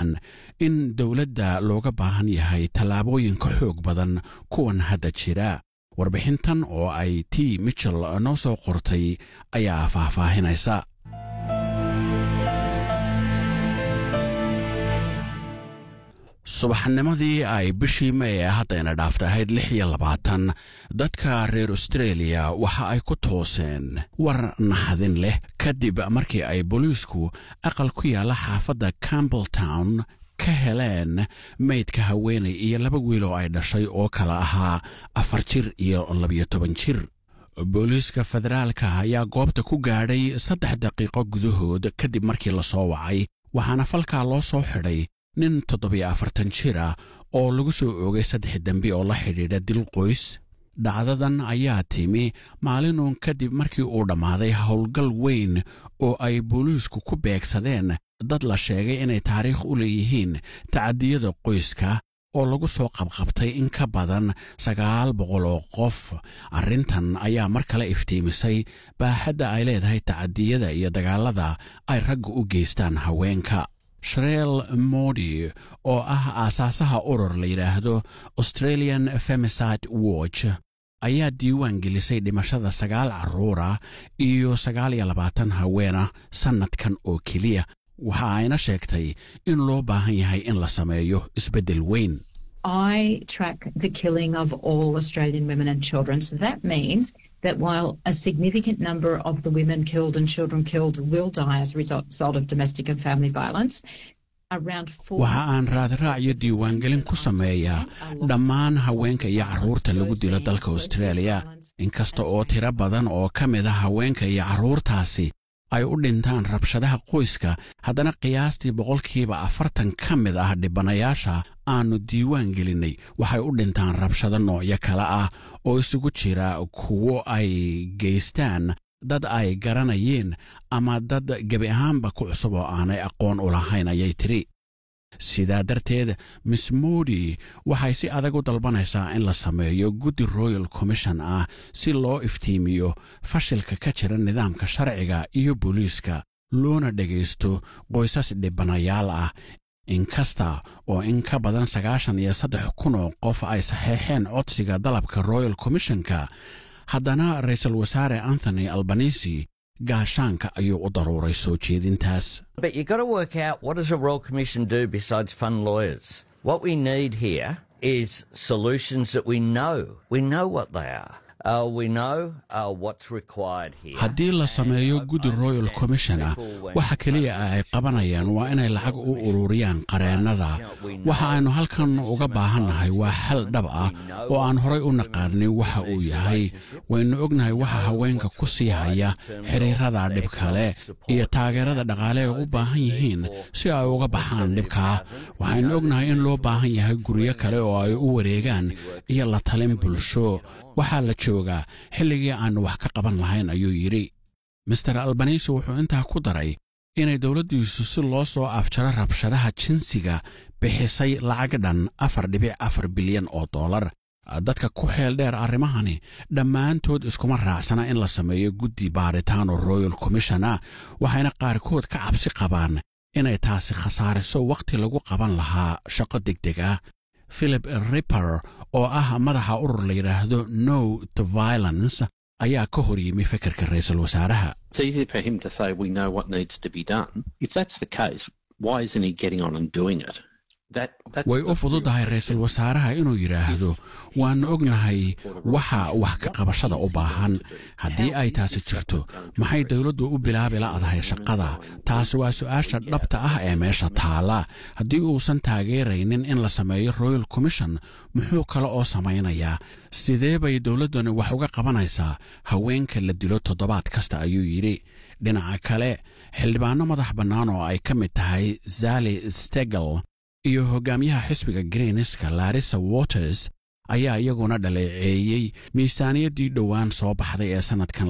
sheegayaan in dowladda looga baahan yahay tallaabooyin ka xoog badan kuwan hadda jira warbixintan oo ay t michel noo soo qortay ayaa faahfaahinaysa subaxnimadii ay bishii may ee haddayna dhaaftay ahayd lix iyo labaatan dadka reer austreeliya waxa ay ku tooseen war naxadin leh kadib markii ay booliisku aqal ku yaalla xaafadda campbelltown ka heleen maydka haweenay iyo laba wiil oo ay dhashay oo kala ahaa afar jir iyo labiyo toban jir booliiska federaalka ayaa goobta ku gaadhay saddex daqiiqo gudahood kadib markii la soo wacay waxaana falkaa loo soo xidhay nin toddobiyo afartan jir ah oo lagu soo oogay saddex dembi oo la xidhiidha dil qoys dhacdadan ayaa timi maalinuun kadib markii uu dhammaaday howlgal weyn oo ay booliisku ku beegsadeen dad la sheegay inay taariikh u leeyihiin tacadiyada qoyska oo lagu soo qabqabtay in ka badan sagaal boqol oo qof arrintan ayaa mar kale iftiimisay baaxadda ay leedahay tacadiyada iyo dagaallada ay ragga u geystaan haweenka shreel modi oo ah aasaasaha urur la yidhaahdo australian femiside watch ayaa diiwaan gelisay dhimashada sagaal carruura iyo sagaal iyo labaatan haweenah sannadkan oo keliya waxa ayna sheegtay in loo baahan yahay in la sameeyo isbeddel weyn I track the killing of all Australian women and children. So that means that while a significant number of the women killed and children killed will die as a result of domestic and family violence, waxa aan raadraac iyo diiwaangelin ku sameeyaa dhammaan haweenka iyo carruurta lagu dilo dalka austraaliya inkasta oo tiro badan oo ka mid a haweenka iyo carruurtaasi ay u dhintaan rabshadaha qoyska haddana qiyaastii boqolkiiba afartan ka mid ah dhibanayaasha aannu diiwaan gelinnay waxay u dhintaan rabshado noocyo kale ah oo isugu jira kuwo ay geystaan dad ay garanayeen ama dad gebi ahaanba ku cusub oo aanay aqoon u lahayn ayay tidhi sidaa darteed miss modi waxay si adag u dalbanaysaa in la sameeyo guddi royal commission ah si loo iftiimiyo fashilka ka jira nidaamka sharciga iyo booliiska loona dhegaysto qoysas dhibanayaal ah inkasta oo in ka badan sagaashan iyo saddex kun oo qof ay saxeexeen codsiga dalabka royal commissionka haddana ra-iisul wasaare anthony albanisi gaashaanka ayuu u daruuray soo jeedintaas But you've got to work out what does a Royal Commission do besides fund lawyers? What we need here is solutions that we know. We know what they are. Uh, we know uh, what's required here. haddii la sameeyo guddi royal commissiona waxa keliya ah ay qabanayaan waa inay lacag u ururiyaan qareennada waxa aynu halkan uga baahannahay waa xal dhab ah oo aan horay u naqaanin waxa uu yahay waynu ognahay waxa haweenka ku sii haya xiriirada dhibkale iyo taageerada dhaqaale ay u baahan yihiin si ay uga baxaan dhibkaa waxaynu ognahay in loo baahan yahay guryo kale oo ay u wareegaan iyo la talin bulsho waxaa la joogaa xilligii aannu wax ka qaban lahayn ayuu yidhi master albanisi wuxuu intaa ku daray inay dowladdiisu si loo soo afjaro rabshadaha jinsiga bixisay lacag dhan afar dhibic afar bilyan oo dollar dadka ku xeel dheer arrimahani dhammaantood iskuma raacsana in la sameeyo guddi baaritaan oo royal commishona waxayna qaarkood ka cabsi qabaan inay taasi khasaariso wakhti lagu qaban lahaa shaqo degdeg ah philip ripper oo ah madaxa urur la yidhaahdo no to violence ayaa ka hor yimi fikirka ra-iisul wasaaraha It's easy for him to say we know what needs to be done. If that's the case, why isn't he getting on and doing it? That, that's way u fududahay ra-iisul wasaaraha inuu yidhaahdo waannu ognahay waxa wax ka qabashada u baahan haddii ay taasi jirto maxay dowladdu u bilaabi la'dahay shaqada taasi waa su'aasha dhabta ah ee meesha taala haddii uusan taageeraynin in la sameeyo royal commission muxuu kale oo samaynayaa sidee bay dowladdani wax uga qabanaysaa haweenka la dilo toddobaad kasta ayuu yidhi dhinaca kale xildhibaanno madax bannaan oo ay ka mid tahay zali stegel iyo hogaamiyaha xisbiga greenska larissa waters ayaa iyaguna dhaleeceeyey miisaaniyaddii dhowaan soo baxday ee sannadkan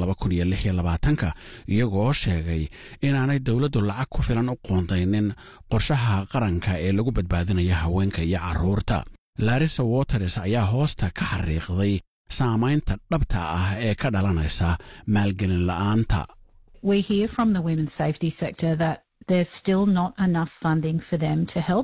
ka iyagoo sheegay inaanay dowladdu lacag ku filan u qoondaynin qorshaha qaranka ee lagu badbaadinaya haweenka iyo carruurta larissa waters ayaa hoosta ka xariiqday saamaynta dhabta ah ee ka dhalanaysa maalgelin la'aanta We hear from the women's safety sector that there's still not enough funding for them to help